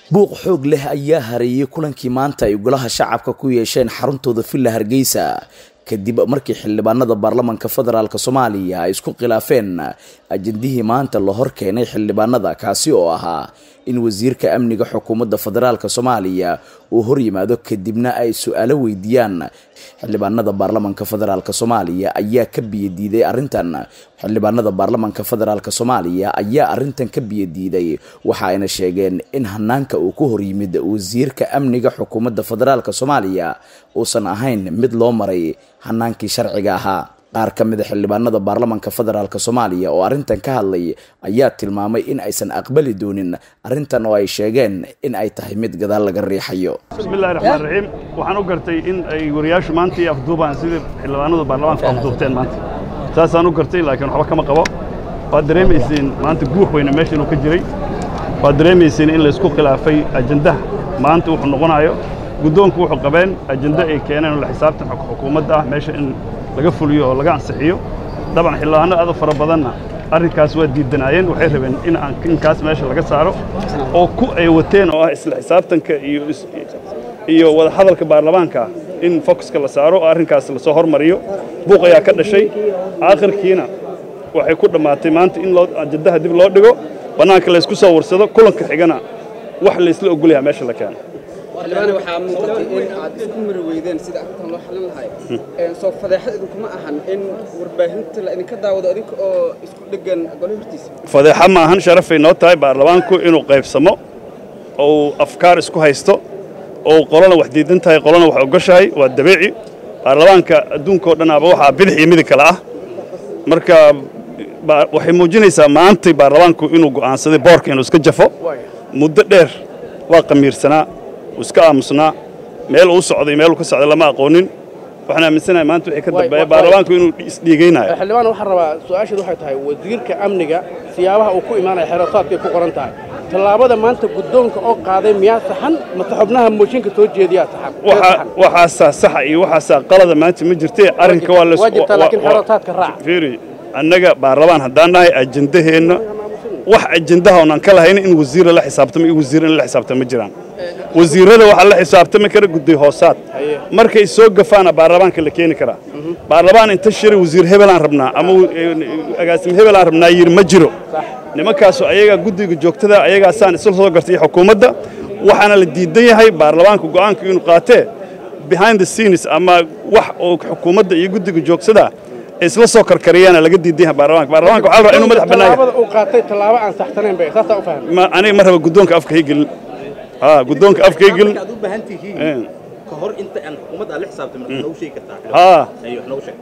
buuq xoog leh ayaa hareeyey kulankii maanta ay golaha shacabka ku yeesheen xaruntooda villa hargeysa kadib markii xildhibaanada baarlamanka federaalk soomaaliya ay isku khilaafeen ajendihii maanta la hor keenay xildhibaanada kaasi oo ahaa in wasiirka amniga xukuumadda federaalk soomaaliya uu hor yimaado kadibna ay su-aalo weydiiyaan xildhibaanada baarlamanka federaalk soomaaliya ayaa ka biyadiiday arrintan xildhibaanada baarlamanka federaalk soomaaliya ayaa arrintan ka biyadiiday waxa ayna sheegeen in hanaanka uu ku hor yimid wasiirka amniga xukuumadda federaalk soomaaliya uusan ahayn mid loo maray hanaankii sharciga ahaa qaar ka mid a xildhibaanada baarlamanka federaalk soomaaliya oo arrintan ka hadlay ayaa tilmaamay in aysan aqbali doonin arrintan oo ay sheegeen in ay tahay mid gadaal laga riixayo bismillahi raxmaan raxiim waxaan u gartay in ay wariyaashu maanta iyo afduubaan sidii xildhibaanadu baarlamaanka afduubteen maanta saasaan u gartay laakiin waxba kama qabo waad dareemayseen maanta guux weyne meesha inuu ka jiray waad dareemayseen in laysku khilaafay ajendaha maanta wuxuu noqonayo guddoonku wuxuu qabeen ajende ay keeneen oo la xisaabtan xukuumadda ah meesha in laga fuliyo oo laga ansixiyo dabcan xildhibaano aad u fara badanna arrinkaas waa diidanaayeen waxay rabeen in aan inkaas meesha laga saaro oo ku ay wateen oo ah isla xisaabtanka iyo iyo wada hadalka baarlamaanka in focuska la saaro oo arrinkaas lasoo hormariyo buuq ayaa ka dhashay aakhirkiina waxay ku dhammaatay maanta in loo ajendaha dib loo dhigo bannaanka laysku soo warsado kulanka xigana wax laysla ogolyaha meesha la keeno xildhibaane waxaa muuqatay in aad isku mari weydeen sida arrintan loo xallin lahay soo fadeexad idinkuma ahan in warbaahinta la idinka daawado idinka oo isku dheggan gole hortiisa fadeexa ma ahan sharafay noo tahay baarlamaanku inuu qaybsamo ou afkaar isku haysto ou qolona wax diidan tahay qolona wax ogoshahay waa dabiici baarlamaanka adduunka oo dhan aba waxaa bidix iyo midig kale ah marka waxay muujinaysaa maantay baarlamaanku inuu go'aansaday boorka inuu iska jafo muddo dheer waa qamiirsanaa uu iska aamusnaa meel uu socday meel uu ka socday lama aqoonin waxaan aaminsanahay maanta wixii ka dambeeya baarlamaanku inuu isdhiigaynayo xildhibaan waxaan rabaa su-aasheedu waxay tahay wasiirka amniga siyaabaha uu ku imaanaya xeerasaadkay ku qoran tahay tallaabada maanta guddoonka oo qaaday miyaa saxan mase xubnaha mooshinka soo jeediyaa saxan waxaasaa saxa iyo waxaasaa qalada maanta ma jirtee arrinka waa waa jirtaa laakiin xeerasaadka raac fiiri annaga baarlamaan haddaan nahay ajendaheenna wax ajendaha oonaan ka lahayn in wasiira la xisaabtamo iyo wasiir in la xisaabtamo ma jiraan wasiirrada waxaa la xisaabtami kara gudday hoosaad markay soo gafaana baarlamaanka la keeni karaa baarlamaan inta shiri wasiir hebelaan rabnaa ama agaasim hebelaan rabnaa yidhi ma jiro nimankaasu ayagaa guddiga joogtada ayagaasaan isla soo gartay xukuumadda waxaana la diidan yahay baarlamaanka go'aanka inuu qaatee behind the scenes ama wax oo xukuumadda iyo guddiga joogtada isla soo karkariyaana laga diidan yahay baarlamaanka baarlamaanka waxaa la rabaa inuu madax bannaan tallaabada uu qaatay tallaabo aan saxsanayn bay saasaa u fahmay ma aniga ma raba guddoonka afka haygelin ها قدونك أفكي قل aad u baahan tihiin ka hor inta aan xukuumadda aad la xisaabtamin waxaad noogu sheegi kartaa ها ayo wax noogu sheeg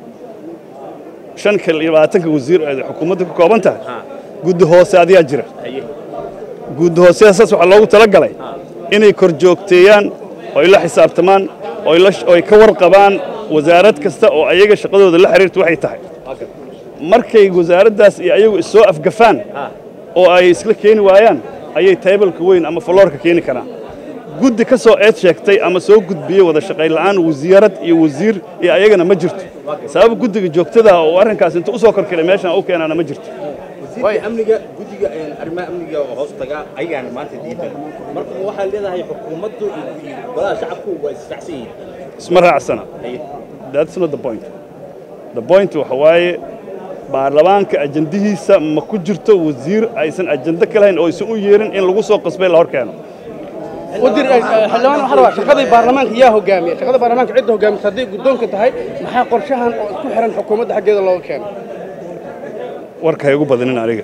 shan kal iyo labaatanka wasiir ay xukuumadda ka kooban tahay ha guddi hoose adiyaa jira haye guddi hooseyasaas waxaa loogu talagalay inay kor joogteeyaan oo ay la xisaabtamaan oo ay la oo ay ka warqabaan wasaarad kasta oo ayaga shaqadooda la xiriirta waxay tahay markay wasaaraddaas iyo ayagu issoo afgafaan oo ay isla keeni waayaan ayay taybalka weyn ama faloorka keeni karaan guddi ka soo eed sheegtay ama soo gudbiyey wada shaqayn la'aan wasiirad iyo wasiir iyo ayagana ma jirto sabab guddiga joogtada oo arrinkaas inta u soo korkelay meeshan u keenaana ma jirto wasiirka amniga guddiga arrimaha amniga oo hoos taga ayagaan maanta diidan marka waxaad leedahay xukuumaddu iyo golaha shacabku waa isfacsan yihiin isma raacsana haye that's not the point the point waxa waaye baarlamaanka ajendihiisa ma ku jirto wasiir aysan ajende ka lahayn oo aysan u yeerin in lagu soo qasbay la hor keeno wadir xildhibaan waxaa rabaa shaqadii baarlamaanka yaa hogaamiya shaqada baarlamaanka cidda hogaamisa hadday guddoonka tahay maxaa qorshahan oo isku xiran xukuumadda xaggeeda looga keeno warka ha igu badinin aniga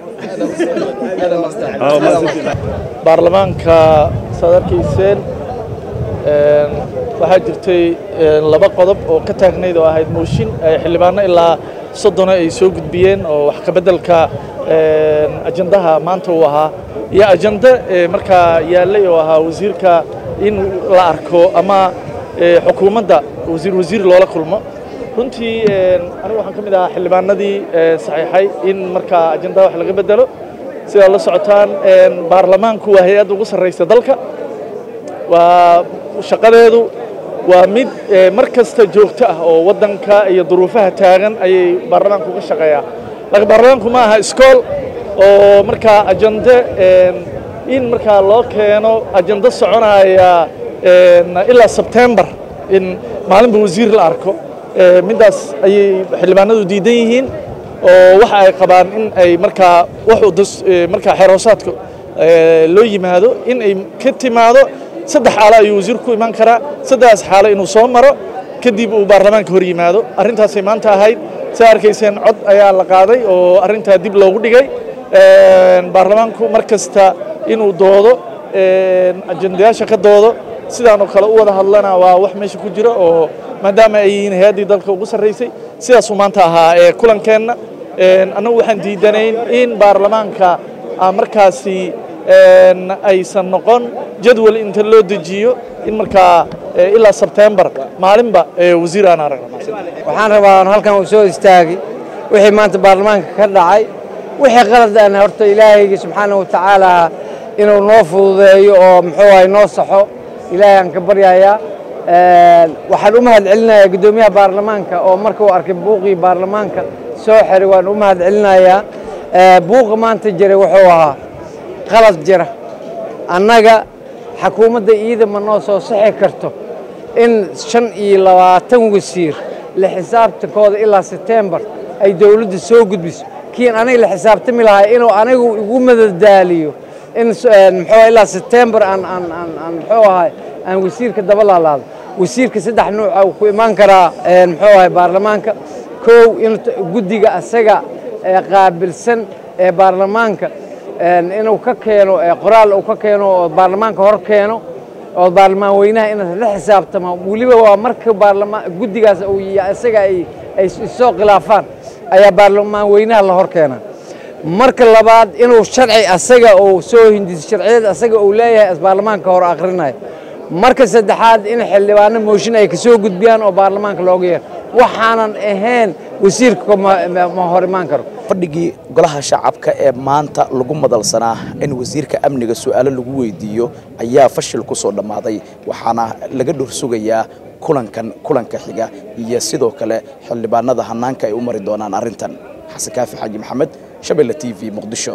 baarlamaanka saad arkayseen waxaa jirtay laba qodob oo ka taagnayd oo ahayd mooshin xildhibaano ilaa soddona ay soo gudbiyeen oo wax ka beddelka ajandaha maanta uu ahaa iyo ajando markaa yaallay oo ahaa wasiirka in la arko ama xukuumadda wasiir wasiir loola kulmo runtii anigu waxaan ka mid ahaa xildhibaanadii saxiixay in markaa ajandaha wax laga beddelo sidaad la socotaan baarlamaanku waa hay-adda ugu sarraysa dalka waa shaqadeedu waa mid mar kasta joogto ah oo waddanka iyo duruufaha taagan ayay baarlamaanku uga shaqeeyaa laakiin baarlamaanku ma aha iskool oo markaa ajande in markaa loo keeno ajando soconaya ilaa sebtembar in maalinba wasiir la arko middaas ayay xildhibaanadu diidan yihiin oo waxa ay qabaan in ay markaa wax markaa xeeroosaadka loo yimaado in ay ka timaado saddex xaalo ayuu wasiir ku iman karaa saddexdaas xaalo inuu soo maro kadib uu baarlamaanka hor yimaado arrintaasay maanta ahayd saa arkayseen cod ayaa la qaaday oo arrintaa dib loogu dhigay baarlamaanku mar kasta inuu doodo ajendayaasha ka doodo sidaan oo kale u wada hadlana waa wax meesha ku jira oo maadaama ay yihiin hay-addii dalka ugu sarraysay sidaasuu maanta ahaa ee kulankeenna annagu waxaan diidanayn in baarlamaanka markaasi aysan noqon jadwal inta loo dejiyo in markaa ilaa sebtembar maalinba wasiir aan aragno waxaan rabaa halkan uu soo istaagay wixii maanta baarlamaanka ka dhacay wixii qalad aan horta ilaahayga subxaanahu wa tacaala inuu noo fududeeyo oo muxuu ahay noo saxo ilaahay aan ka baryayaa waxaan u mahad celinayaa guddoomiyaha baarlamaanka oo marka uu arkay buuqii baarlamaanka soo xiray waan u mahad celinayaa buuqa maanta jiray wuxuu ahaa qalad jira annaga xakuumadda iida ma noo soo sixi karto in shan iyo labaatan wasiir la xisaabtankooda ilaa setembar ay dowladda soo gudbiso kiin aniga la xisaabtami lahaa inuu anigu igu madadaaliyo in muxuu ilaa setembar aan aan aan aan muxuu ahay aan wasiirka daba laalaado wasiirka saddex nuuca uu ku imaan karaa muxuu ahay baarlamaanka kow in guddiga asaga qaabilsan ee baarlamaanka inuu ka keeno qoraal uu ka keeno oo baarlamaanka hor keeno oo baarlamaan weynaha inaad la xisaabtamo weliba waa marka baarlamaan guddigaas uu isaga ay ay soo khilaafaan ayaa baarlamaan weynaha la hor keenaa marka labaad inuu sharci asaga uu soo hindiso sharciyada asaga uu leeyahay baarlamaanka hor akhrinayo marka saddexaad in xildhibaano mooshin ay kasoo gudbiyaan oo baarlamaanka looga yeero waxaanan ahayn wasiirka ma hor imaan karo fadhigii golaha shacabka ee maanta lagu madalsanaa in wasiirka amniga su'aalo lagu weydiiyo ayaa fashil ku soo dhammaaday waxaana laga dhor sugayaa kulankan kulanka xiga iyo sidoo kale xildhibaanada hannaanka ay u mari doonaan arrintan xasan kaafi xaaji maxamed shabelle t v muqdisho